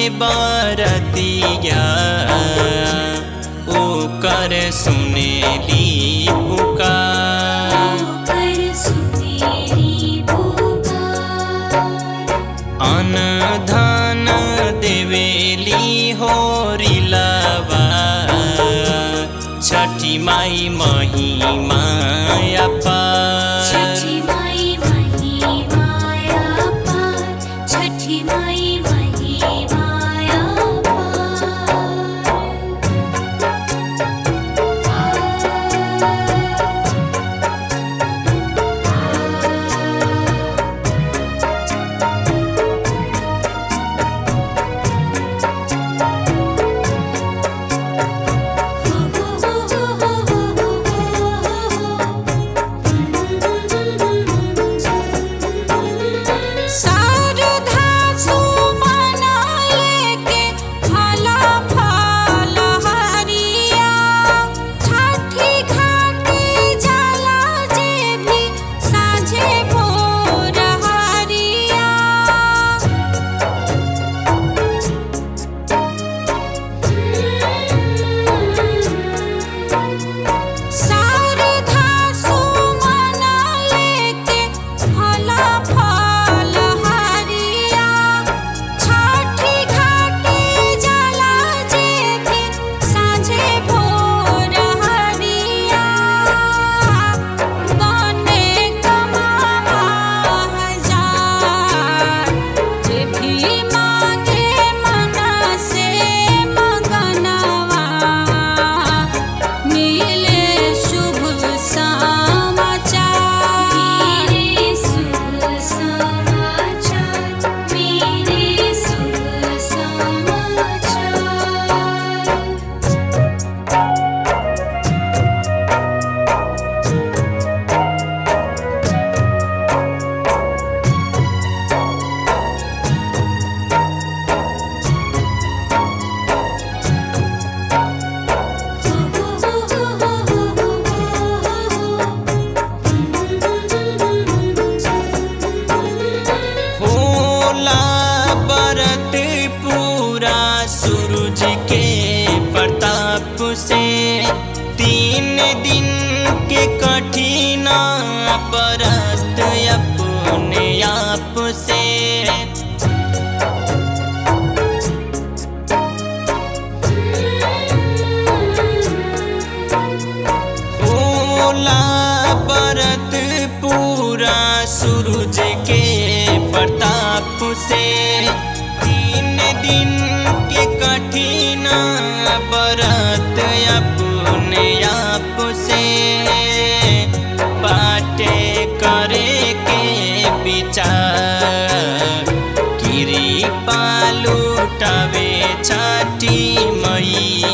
बरतिया ओकर सुनेली पुकार कर सुनेली पुकार अन धन देवेली होरिलवा छठी माई महिमा अपार छठी माई महिमाया पार छठी माई महिमाया शारदा सुमना लेके फला फल हरिया छठी घाटी जाला जे भी साझे भोर हरिया शारदा सुमना लेके फला फल हरिया छठी घाटी जाला जे भी साझे भोर हरिया बने कमावा हजार जे भी मांगे मन से मगनवा मिले शुभ समाचार मेरे शुभ समाचार मेरे शुभ समाचार होला बरत पूरा सूरज के प्रताप से तीन दिन के कठिन बरत अपने आप से होला बरत पूरा सूरज के प्रताप से तीन दिन के कठिन बरत अपने आप से बाटे करे के विचार गिरी पालू टवे छठी मई